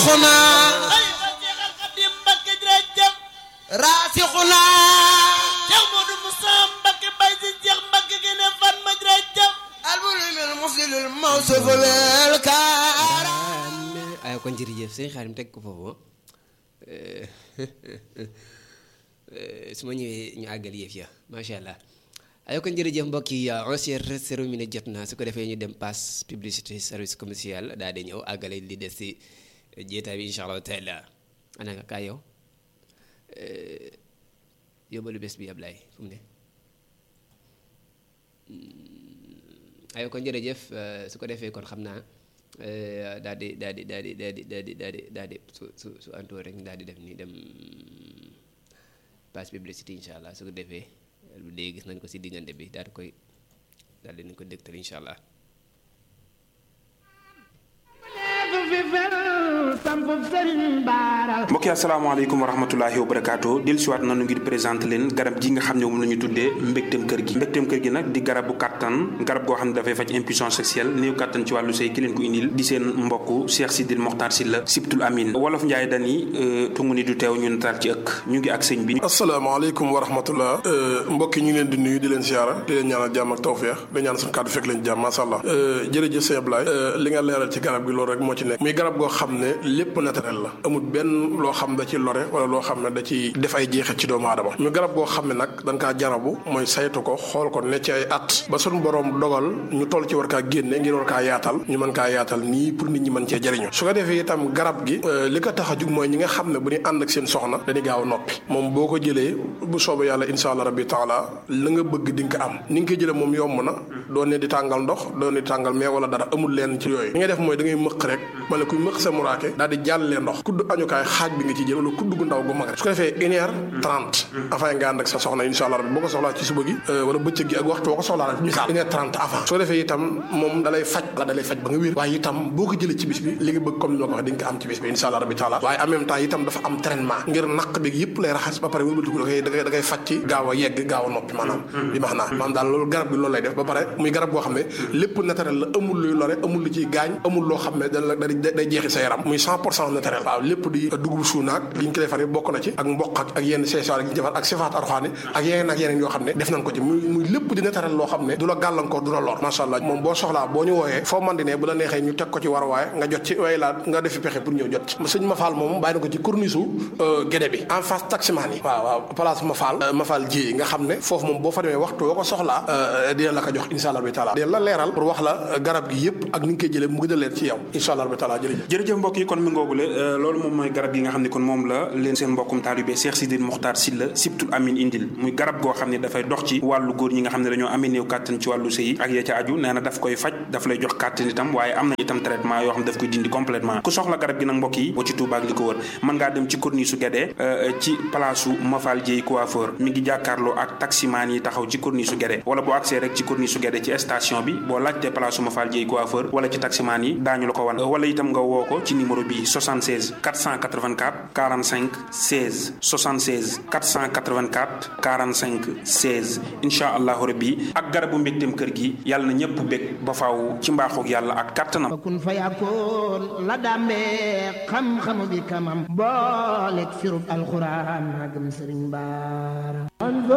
raasixuna ay fa Seexal Xadim Mbakke jërëjëf raasixuna Seex Moodu Musa Mbakke bay si Seex Mbakke gën a fan ma jërëjëf albulimil musilil mawsufu bil karam ay kon jërëjëf sëñ Xaadim teg ko foofu su ma ñëwee ñu àggal yëf ya macha allah ay kon jërëjëf mbokk yi onze heures zéro minute jot na su ko defee ñu dem passe publicité service commercial daal di ñëw àggale li des si jeetaay bi incha allah taala ana nga kaa yow yóbbalu bés bi Ablaye fu mu ne ayo kon jërëjëf su ko defee kon xam naa daal di daal di daal di daal di daal di daal di daal di su su su antoo rek daal di def nii dem passe publicité incha allah su ko defee lu dee gis nañ ko si diggante bi daal di koy daal di nañ ko dégtal incha allah. mbokk yi asalaamaaleykum wa rahmatulahi wa barakaatu dellu siwaat nanu ngir présenté leen garab ji nga xam ne moom la ñu tuddee mbégteem kër gi mbégteem kër gi nag di garabu kàttan garab goo xam ne dafay faj impuissance sexuelle néew kàttan ci wàllu sëy ki leen ko indil di seen mbokk Cheikh Sidil Mokhtar Sylla Sibtul Amin wolof Njaay dani tungu ni du teew ñu nataal ci ëkk ñu ngi ak sëñ bi asalaamaaleykum wa rahmatullah mbokk yi ñu ngi leen di nuyu di leen siyaara di leen ñaanal jàmm ak tawfeex di ñaan suñu kàddu fekk leen jàmm masha Allah jërëjëf sëñ Ablaye li nga leeral ci garab gi loolu rek moo ci nekk muy garab goo xam ne lépp naturel la amul benn loo xam da ci lore wala loo xam ne da ci def ay jeexit ci doomu aadama muy garab goo xam ne nag dañ kaa jarabu mooy saytu ko xool ko ne ci ay at ba suñu borom dogal ñu toll ci war kaa génne ngir war kaa yaatal ñu mën kaa yaatal nii pour nit ñi mën cee jëriñu su ko defee itam garab gi li ko tax a jug mooy ñi nga xam ne bu ñu ànd ak seen soxna dañuy gaaw a noppi moom boo ko jëlee bu soobee yàlla insha allah rabbi taala la nga bëgg di nga ko am ni nga koy jëlee moom yomb na doo ne di tàngal ndox doo ne di tàngal mais wala dara amul leen ci yooyu li ngay def mooy da ngay mëq rek mala kuy mëq sa muraake daal di jàllee ndox kudd añukaay xaaj bi nga ci jël wala kudd gu ndaw gu mag rek su ko defee une heure trente avant nga ànd ak sa soxna insha allah rabbi boo ko soxlaa ci suba gi wala bëccëg gi ak waxtu boo ko soxlaa rek misaal une heure trente avant su ko defee itam moom dalay faj la dalay faj ba nga wér waaye itam boo ko jëlee ci bis bi li nga bëgg comme ni ma ko waxee di nga ko am ci bis bi insha allah rabbi taala waaye en même temps itam dafa am traitement ngir naq bi yëpp lay raxas ba pare wëlbatiku da koy da koy da koy faj ci gaaw a yegg gaaw a noppi maanaam bi max naa maanaam daal loolu garab bi loolu lay def ba pare muy garab boo xam ne lépp naturel la amul luy lore amul lu ciy gaañ amul loo xam ne da day jeexi sa yaram muy cent pour cent naturel waaw lépp di dugub suunaak li ñu ko defar bokk na ci ak mboq ak ak yenn seesaar yi ñu defar ak sifaat arxaani ak yeneen ak yeneen yoo xam ne def nañ ko ci muy muy lépp di naturel loo xam ne du la gàllankoor du la lor macha allah moom boo soxlaa boo ñu wooyee foo man di ne bu la neexee ñu teg ko ci war waaye nga jot ci waaye laa nga defi pexe pour ñëw jot ci sëñ Mafal moom bàyyi na ko ci corniche gédé bi en face taximaan yi waaw waaw place Mafal Mafal ji nga xam ne foofu moom boo fa demee waxtu woo ko soxlaa dina la ko jox insha allah bi taala dina la leeral pour wax la garab gi yëpp ak ni nga koy jëlee mu gën a leer ci yow insha allah bi taala jërëjëf jërëjëf mbokk yi kon mi ngoogule loolu moom mooy garab yi nga xam ne kon moom la leen seen mbokkum taalibe Cheikh Sidil Mokhtar Sylla Sibtul Amin indil muy garab goo xam ne dafay dox ci wàllu góor ñi nga xam ne dañoo amee néew kàttan ci wàllu sëy ak ya ca aju nee na daf koy faj daf lay jox kàttan itam waaye am na itam traitement yoo xam ne daf koy dindi complètement ku soxla garab gi nag mbokk yi boo ci Touba ak li ko wër mën ngaa dem ci corniche su Guédé ci place su Mafal Dieye coiffeur mi ngi jàkkaarloo ak taximaan yi taxaw ci corniche su Guédé wala boo accès rek ci corniche su Guédé ci station bi boo laajtee place su Mafal Dieye coiffeur wala ci taximaan yi daañu la ko wan wala itam nga woo ko ci numéro bi 76 484 45 16 76 484 45 16 incha allahu rabbi ak garabu mbégteem kër gi yàlla na ñëpp bég ba faaw ci mbaaxoog yàlla ak kàttanam kun fa yakkoon la dàmbee xam-xamu bi kamam booleeg firub alxuraan magam sëriñ baara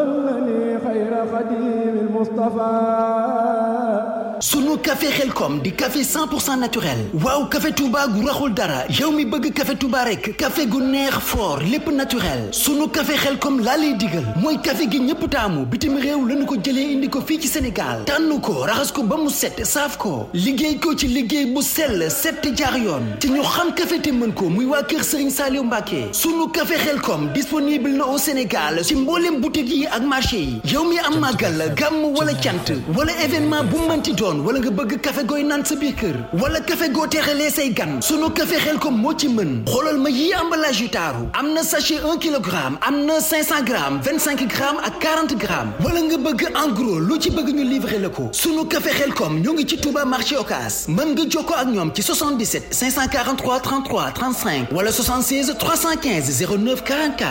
sunu café xelkom di café 100% naturel waaw café Touba gu raxul dara yow mi bëgg café Touba rek café gu neex fort lépp naturel sunu café xelkom laa lay digal mooy café gi ñëpp taamu bitim réew lañu ko jëlee indi ko fii ci Sénégal tànn ko raxas ko ba mu set saaf ko liggéey ko ci liggéey bu sell set jaar yoon te ñu xam café te mën ko muy waa kër Serigne Saliou Mbacké sunu café xelkom disponible na au Sénégal ci mboolem boutique yi ak marché yi yow mi am màggal gàmm wala cant wala événement bu mënti doon wala nga bëgg café gooy naan sa biir kër wala café goo teexalee say gan sunu café xelkom moo ci mën xoolal ma yii emballage yu taaru am na sachet 1 kilogramme am na 500 grammes 25 grammes ak 40 grammes wala nga bëgg en gros lu ci bëgg ñu livrer la ko sunu café xelkom ñoo ngi ci Touba marché Ocass mën nga jokkoo ak ñoom ci 77 543 33 35 wala 76 315 09 44